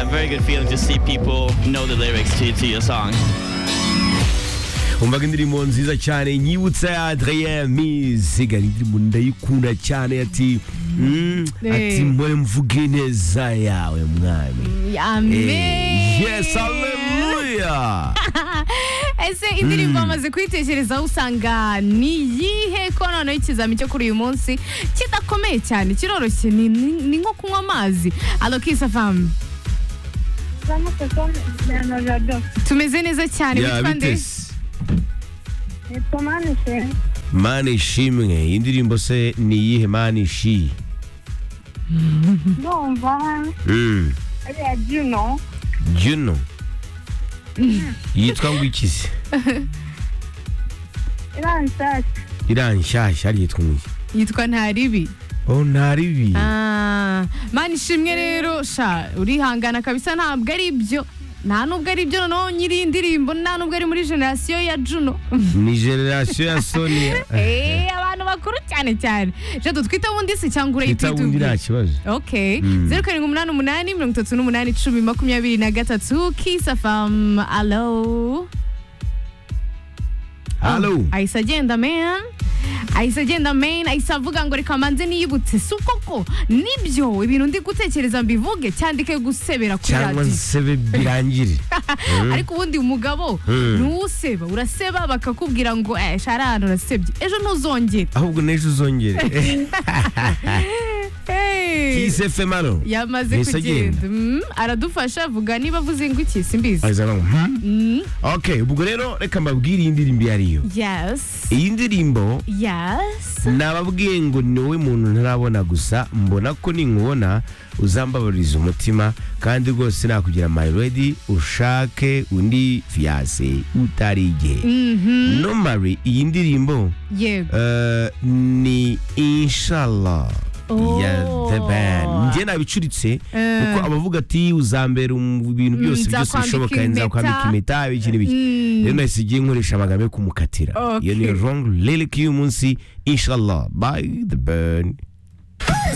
very good feeling to see people know the lyrics to, to your song. umvaga indirimbo nziza cyane nyibutsa ya adrien mizigara indirimbo ndayikunda cyane ati mm, Eh. ati mwe mvuge ineza yawe mwami Eh, amen yes haleluya ese indirimbo bamaze kuyitekerezaho usanga ni iyihe ko noneho ikizami cyo kuri uyu munsi kidakomeye cyane kiroroshye ni, ni, ni nko kunywa amazi alokisa famu Vamos que son de Jado. tumeze neza cyane Ya, witwa nde bite se? mana ishimwe iyi ndirimbo se ni iyihe mana ishi Ndumva Mm, ari ya Juno. juno yitwa ngo iki se Iranshatse. iriya nshyashya ari yitwa ngo iki yitwa ntaribi oh ntaribi Ah, mani ishimwe rero sha urihangana kabisa ntabwo ari ibyo nta nubwo ari ibyo noneho nyiri iyi ndirimbo nta nubwo ari muri generasiyo ya juno ni generasiyo ya sonia Eh, abantu bakuru cyane cyane jado twita bundi se cyangwa urayita itabundi nta kibazo ok zeru karindwi umunani umunani mirongo itatu n'umunani icumi makumyabiri na gatatu kisafamu alo halo ahise agenda man ahise agenda man ahise avuga ngo reka manze niyibutse si koko nibyo ibintu ndi gutekereza mbivuge cyandike gusebera kuri cyangwa radiyo nsebe birangire ariko ubundi umugabo Mm. ntuseba uraseba bakakubwira ngo eh sharana urasebye ejo ntuzongere ahubwo n'ejo uzongere Hey. kisi fm hano yamaze Yahise kugenda agenda. Mm, aradufasha avuga niba avuze inguki simbizi aza ngo hmm? Mm, okay ubwo rero reka mbabwire iyi ndirimbo iyo ariyo yes iyi ndirimbo yes nababwiye ngo ni wowe muntu ntarabona gusa mbona ko ninkubona uzambabaririza umutima kandi rwose nakugira mayiredi ushake undi fiyase utari igihe Mhm, nomari iyi ndirimbo yego eh, ni inshallah Oh. ya the band njye nabicuritse Eh. kuko abavuga ati uzambera mu bintu Mm, byose byose nzakwambika bishoboka impeta. nzakwambika impeta biki n'ibiki Mm. rero nahise igiye nkoresha amagambo yo kumukatira Okay. iyo ni wrong lyric y'uyu munsi inshallah by the band